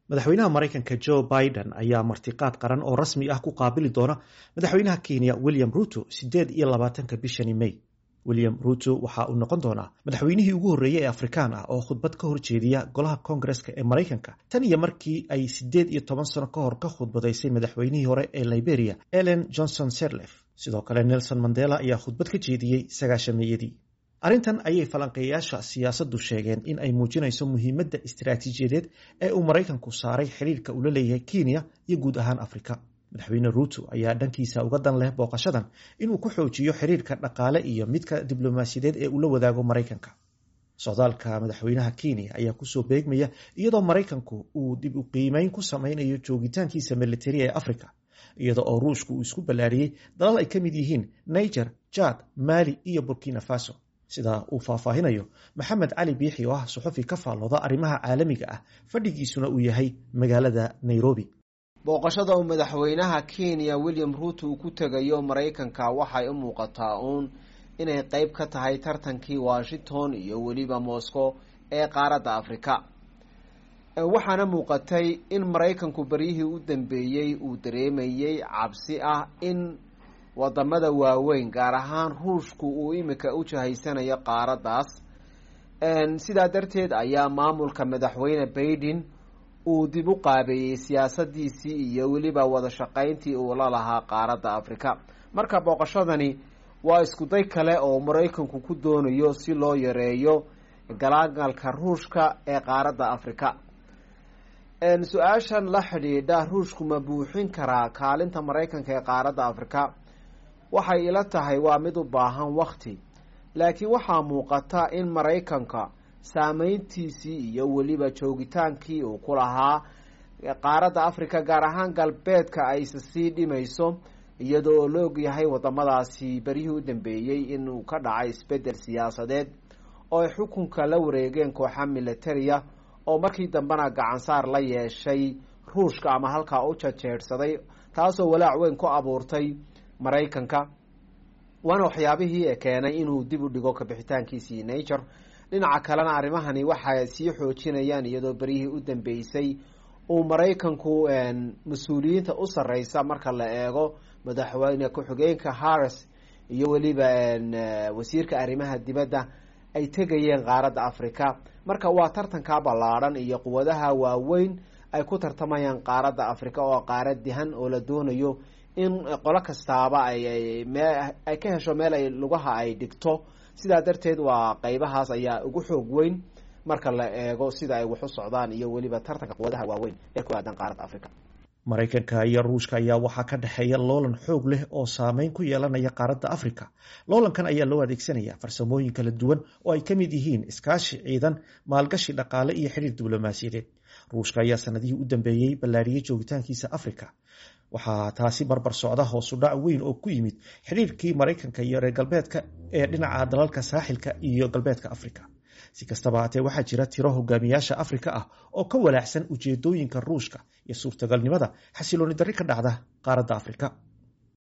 madaxweynaha maraykanka joe biden ayaa martiqaad qaran oo rasmi ah ku qaabili doona madaxweynaha kenya william ruto sideed iyo labaatanka bishani may william ruto waxa uu noqon doonaa madaxweynihii ugu horreeyey ee afrikaan ah oo khudbad ka horjeediya golaha koongareska ee maraykanka tan iyo markii ay siddeed iyo toban sano ka hor ka khudbadaysay madaxweynihii hore ee liberia ellen johnson serlef sidoo kale nelson mandela ayaa khudbad ka jeediyey sagaashameeyadii arrintan ayay falanqeeyayaasha siyaasaddu sheegeen in ay muujinayso muhiimadda istiraatiijiyadeed ee uu maraykanku saaray xidhiirka uu la leeyahay kenya iyo guud ahaan afrika madaxweyne ruuto ayaa dhankiisa uga dan leh booqashadan inuu ku xoojiyo xiriirka dhaqaale iyo midka diblomaasiyadeed ee uu la wadaago maraykanka socdaalka madaxweynaha kenya ayaa kusoo beegmaya iyadoo maraykanku uu dib u qiimeyn ku sameynayo joogitaankiisa militari ee afrika iyada oo ruushku uu isku ballaariyey dalal ay ka mid yihiin niger jad mali iyo burkina faso sida uu faahfaahinayo maxamed cali biixi oo ah suxufi ka faallooda arrimaha caalamiga ah fadhigiisuna uu yahay magaalada nairobi booqashada uu madaxweynaha kenya william ruuto uu ku tegayo maraykanka waxay u muuqataa uun inay qeyb ka tahay tartankii washington iyo weliba moscow ee qaaradda afrika waxaana muuqatay in maraykanku beryihii u dambeeyey uu dareemayey cabsi ah in wadamada waaweyn gaar ahaan ruushku uu imika u jahaysanayo qaaraddaas sidaa darteed ayaa maamulka madaxweyne baiden uu dib u qaabeeyey siyaasadiisii iyo weliba wada shaqayntii uu la lahaa qaaradda afrika marka booqashadani waa iskuday kale oo maraykanku ku doonayo si loo yareeyo galaagalka ruushka ee qaaradda afrika su-aashan la xidhiidha ruushku ma buuxin karaa kaalinta maraykanka ee qaaradda afrika waxay ila tahay waa mid u baahan wakti laakiin waxaa muuqata in maraykanka saameyntiisii iyo weliba joogitaankii uu ku lahaa qaaradda afrika gaar ahaan galbeedka ayse sii dhimayso iyadoo oo la ogyahay wadamadaasi beryihii u dambeeyey inuu ka dhacay isbedel siyaasadeed oo ay xukunka la wareegeen kooxa militariya oo markii dambena gacansaar la yeeshay ruushka ama halkaa u jajeedhsaday taasoo walaac weyn ku abuurtay maraykanka waana waxyaabihii keenay inuu dib u dhigo kabixitaankiisii nature dhinaca kalena arrimahani waxay sii xoojinayaan iyadoo beryihii u dambeysay uu maraykanku mas-uuliyiinta u sarreysa marka la eego madaxweyne ku-xigeenka harris iyo weliba wasiirka arrimaha dibadda ay tegayeen qaaradda afrika marka waa tartanka ballaadhan iyo quwadaha waaweyn ay ku tartamayaan qaaradda afrika oo qaarad dihan oo la doonayo in qolo kastaaba ay ay ka hesho meel ay lugaha ay dhigto sidaa darteed waa qeybahaas ayaa ugu xoog weyn marka la eego sida ay wax u socdaan iyo weliba tartanka quwadaha waaweyn ee ku aadan qaaradda africa maraykanka iyo ruushka ayaa waxaa ka dhexeeya loolan xoog leh oo saameyn ku yeelanaya qaaradda afrika loolankan ayaa loo adeegsanaya farsamooyin kala duwan oo ay ka mid yihiin iskaashi ciidan maalgashi dhaqaale iyo xiriir diblomaasiyadeed ruushka ayaa sanadihii u dambeeyey ballaariyey joogitaankiisa afrika waxaa taasi barbar socda hoosudhac weyn oo ku yimid xidhiirkii maraykanka iyo reer galbeedka ee dhinaca dalalka saaxilka iyo galbeedka afrika si kastaba haatee waxaa jira tiro hogaamiyaasha afrika ah oo ka walaacsan ujeedooyinka ruushka iyo suurtagalnimada xasilooni darri ka dhacda qaaradda afrika